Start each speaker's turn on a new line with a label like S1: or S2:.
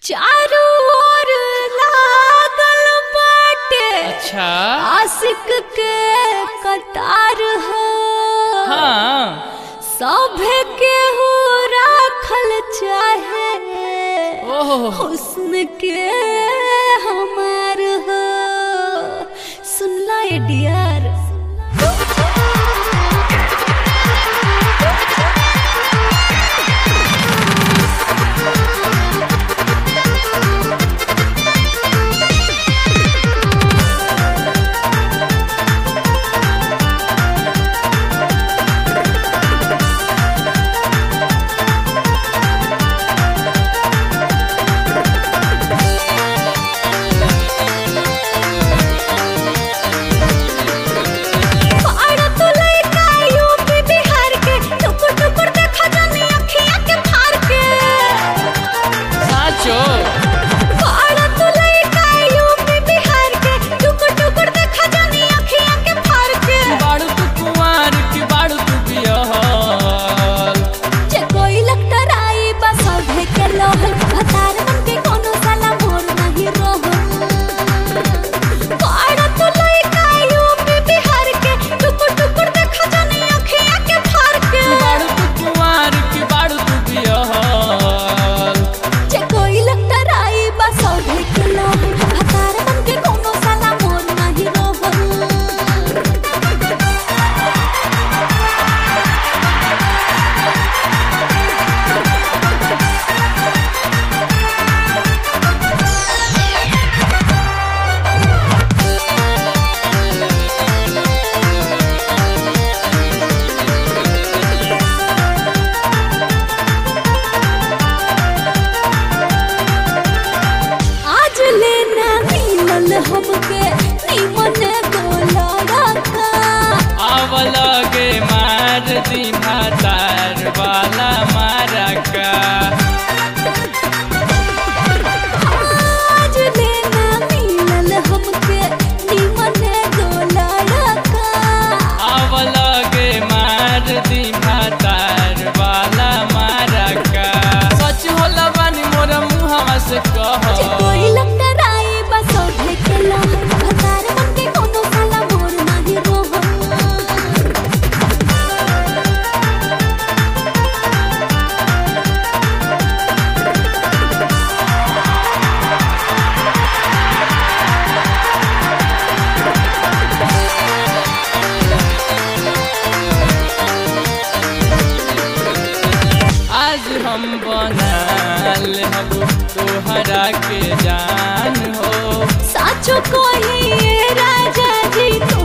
S1: चारू ओर लागल बाटे
S2: अच्छा
S1: आशिक के कतार हो
S2: हाँ
S1: सभे के हो राखल चाहे
S2: ओह
S1: हुस्न के हमार हो सुनला ए डियर अरे तू लइका यूपी बिहार के टुकुर टुकुर देखा जानी अखियां के फार के
S2: साचो
S1: अरे तू लइका यूपी बिहार के टुकुर टुकुर देखा जानी अखियां के फार के
S2: बाड़ू तू कुंवार की बाड़ू तू बियाहल
S1: जे कोई लगता राई बस सभे के लोहल भतार मन के कोनो साला मोर नहीं रोहल अरे तू लइका यूपी बिहार के टुकुर टुकुर देखा जानी अखियां के फार के
S2: बाड़ू तू कुंवार की बाड़ू तू बियाहल
S1: जे कोई लगता राई बस सभे के लोहल भतार मन के कोनो साला मोर नहीं रोहल आज लेना मिलल हमके निमन गोला रखा
S2: आव लगे मार दी भातार वाला मारा का
S1: आज लेना मिलल हमके निमन गोला रखा
S2: आव लगे मार दी भातार वाला मारा का सच होला बानी मोर मुहवा से
S1: जे
S2: कह
S1: कोई लगता राई बस ओढ़े के लहर भतार मन के कोनो साला मोर नहीं रोहल
S2: आज हम बनाल हम तोहरा के जान हो
S1: साचो कोई ये राजा जी